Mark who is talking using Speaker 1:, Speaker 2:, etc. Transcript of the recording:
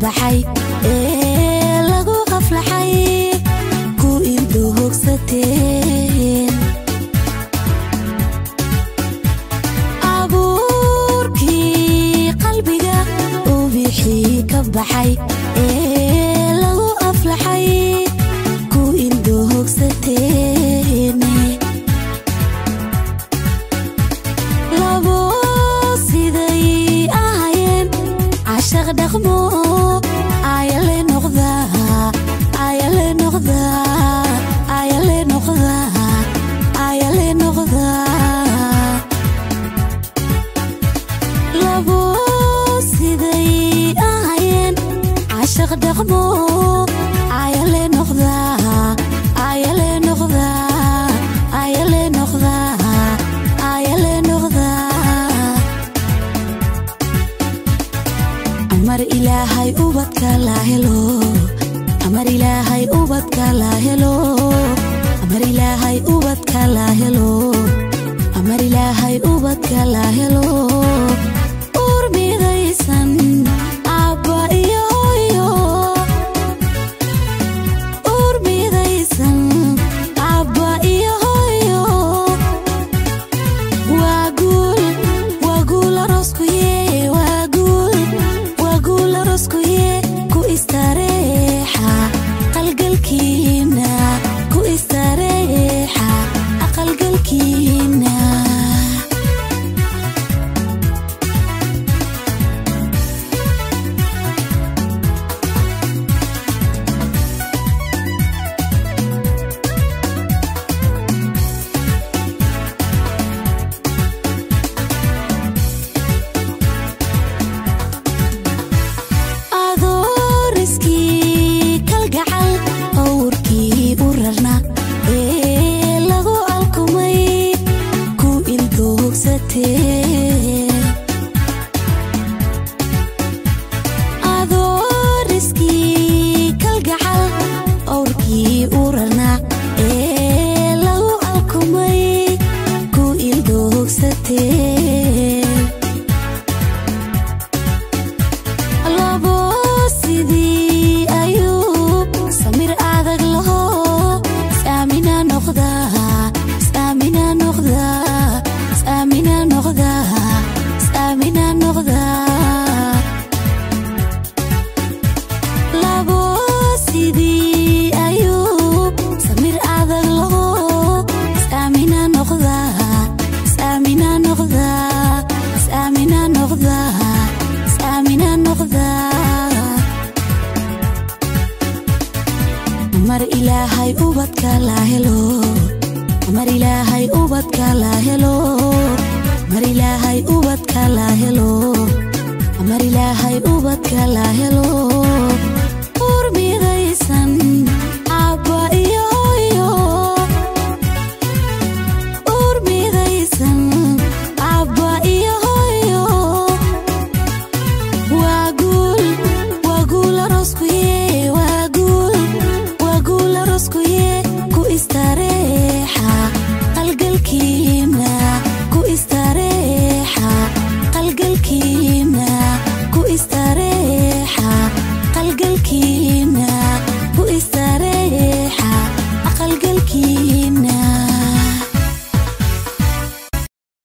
Speaker 1: baxay ee lagu qaflaxay ku ildo hogsateen abuurkii qalbiga uu bixii ka baxay ee lagu aflaxay ku ildo hogsateen labo siday ahayeen cashaq dhaqmo ayale noqda ayale noqda ayale noqda ayale noqda labo siday ahayeen cashaq dhaqmo ayale noqda ayale noqda ayale noqda ayale noqda amar ilaahay ubadka la helo amar ilaahay ubadka la helo amar ilaahay ubadka la helo amar ilaahay ubadka la helo uur midaysan abba iyo hooyo uur midaysan abba iyo hooyo waa guul waa guul aroskuye waa guul waa guul aroskuye ku istareexa qalgalkiina ku istareexa aqalgalkiina adooriskii kalgacal owrkii u rarna ee lagu alkumay ku ildoogsateen adooriskii kalgacal owrkii u rarna ee lagu alkumay ku ildoogsateen labo sidii ayuu samir adag laho saamina noqda saamina noqda saamina noqda saamina noqda labo sidii ayuu samir adag laho saamina noqda saamina noqda saamina noqda saamina noqda mar ilaahay ubadka la helo mar ilaahay ubadka la helo mar ilaahay ubadka la helo mar ilaahay ubadka la helo uur midaysan abba iyo hooyo uur midaysan abba iyo hooyo waa guul waa guul aroskuye waa guul waa guul aroskuye ku istareexa qalgalkiina ku istareexa qalgalkiina ku istareexa qalgalkiina ku istareexa aqalgalkiina